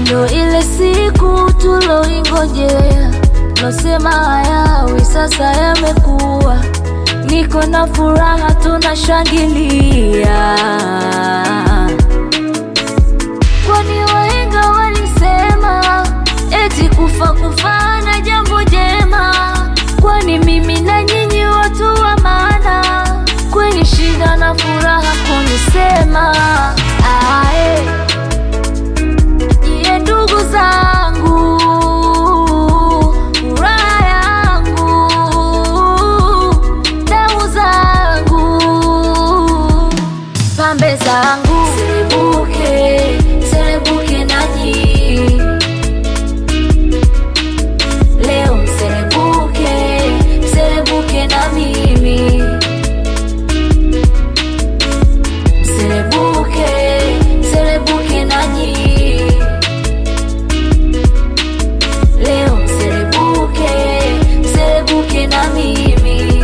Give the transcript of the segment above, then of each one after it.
ndo ile siku tuloingojea, losema hayawi sasa yamekuwa. Niko na furaha, tunashangilia, kwani wahenga walisema eti kufa kufana jambo jema. Kwani mimi na nyinyi watu wa maana, kwenye shida na furaha kunisema ae Nyie ndugu zangu, furaha yangu, damu zangu, pambe zangu, serebuke, serebuke nanyi leo, mserebuke, mserebuke na mimi, mserebuke, mserebuke nanyi Leo mserebuke, mserebuke na mimi.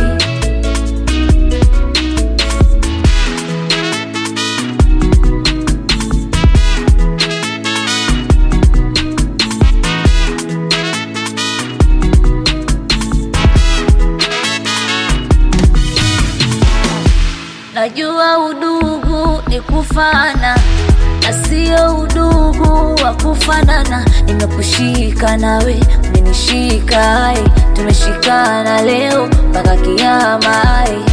Najua udugu ni kufana na sio udugu wa kufanana. Nimekushika nawe umenishika, ai, tumeshikana leo mpaka kiama. ai.